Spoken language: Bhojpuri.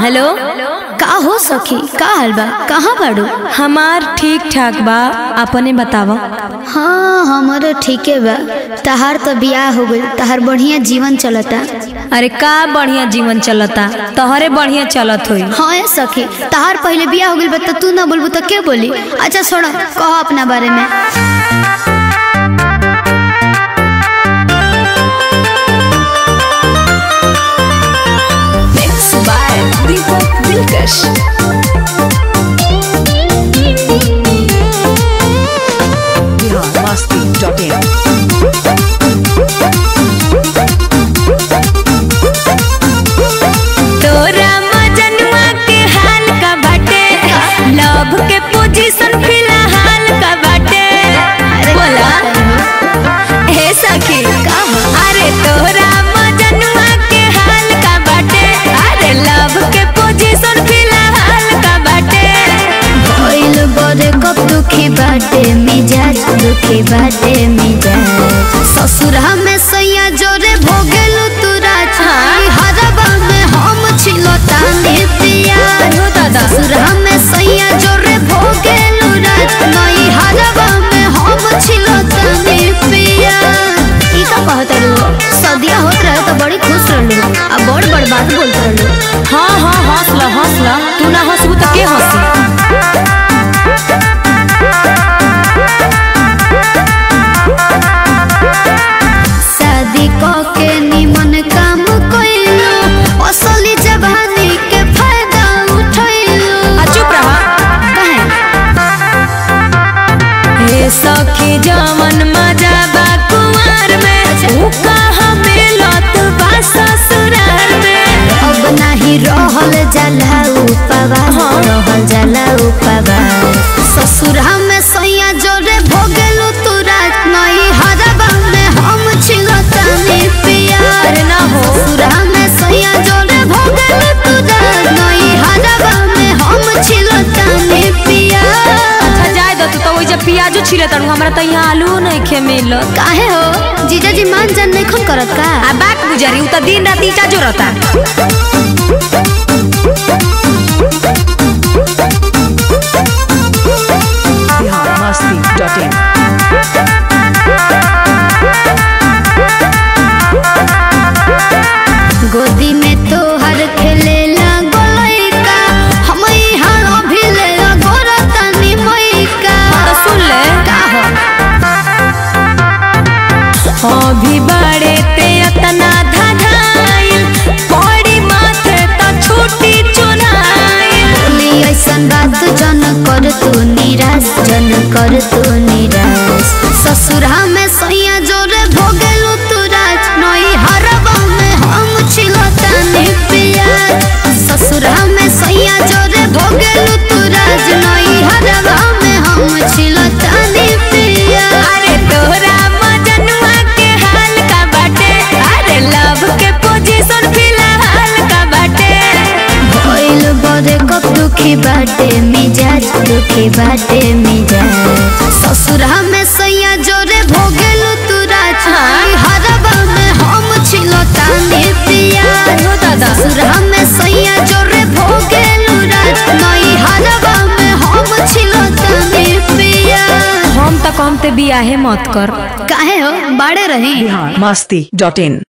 हेलो का हो सखी का हाल बा कहाँ बाड़ू हमार ठीक ठाक बा अपने बतावा हाँ हमारो ठीके बा तहार तो बियाह हो गइल तहार बढ़िया जीवन चलता अरे का बढ़िया जीवन चलता तोहरे बढ़िया चलत होई हाँ ए सखी तहार पहले बियाह हो गइल बा तो तू ना बोलबू तो के बोली अच्छा छोड़ो कहो अपना बारे में Mix by Deepak Dilkash. biharmasti.in तोरा मजनुआ के हाल का बाटे लव के पोजीशन फिलहाल का बाटे बोला हे सखी अरे तोरा मजनुआ के हाल का बाटे अरे लव के पोजीशन फिलहाल का बाटे भइल बड़े कब दुखी बाटे मिजाज दुखी बाटे मिजाज ससुरा में सैया जोरे भोगेलु तू राज हरबा में हम छिलो तानी पिया अयो दादा। ससुरा में सैया जोरे भोगेलु राज नई हरबा में हम छिलो तानी पिया ई का कहत रहलू सदिया होत रहे तो बड़ी खुश रहलू आ बड़ बड़ बात बोलत रहलू हाँ हाँ हौसला हौसला तू ना हंसबू तो के हंसी शादी क के निमन काम कइलू असली जवानी के फायदा उठैलू आ चुप रहा काहे हे सखी जमन मजा बा कुंवर में ऊ कहाँ मिलत बा ससुराल में अब नाही रहल जाला उपवास रहल जाला उपवास ससुरा में सैया जोरे भोगेलू तू रात नई हरबा में हम छिलतानी पिया अरे ना हो। ससुरा में सैया जोरे भोगेलू तू रात नई हरबा में हम छिलतानी पिया अच्छा जाए दो तू तो वही जब प्याजो छिले तनु हमरा तो यहाँ आलू नहीं खे मिलत काहे हो जीजाजी मान जान नहीं खून करत का आ बात गुजरी उ तो दिन रात ईटा जोरता biharmasti.in गोदी में तो हर खेले लगोलैका हम यहाँ अभी ले गोरतनी मैका तो सुन ले का हो अभी बड़े ते अतना धधाइल पड़ी माथे तो छूटी चुनाइल बोली ऐसन बात जन कर तू निराश जन कर तू निराश ससुरा में सैया जोरे भोगेलू तू राज नई हरबा में हम छिलतानी पिया ससुरा में सैया जोरे भोगेलू तू राज नई हरबा में हम छिलतानी पिया अरे तोरा मजनुआ के हाल का बाटे अरे लव के पोजीशन फिलहाल का बाटे भइल बड़े कब दुखी बाटे मिजाज दुखी बाटे मिजाज ससुरा में सैया जोरे भोगेलू तू राज हरबा में हम छिलो तानी पिया अयो दादा। ससुरा में सैया जोरे भोगेलू राज नई हरबा में हम छिलो तानी पिया हम तो कहते बियाहे मत कर काहे हो बाड़े रही biharmasti.in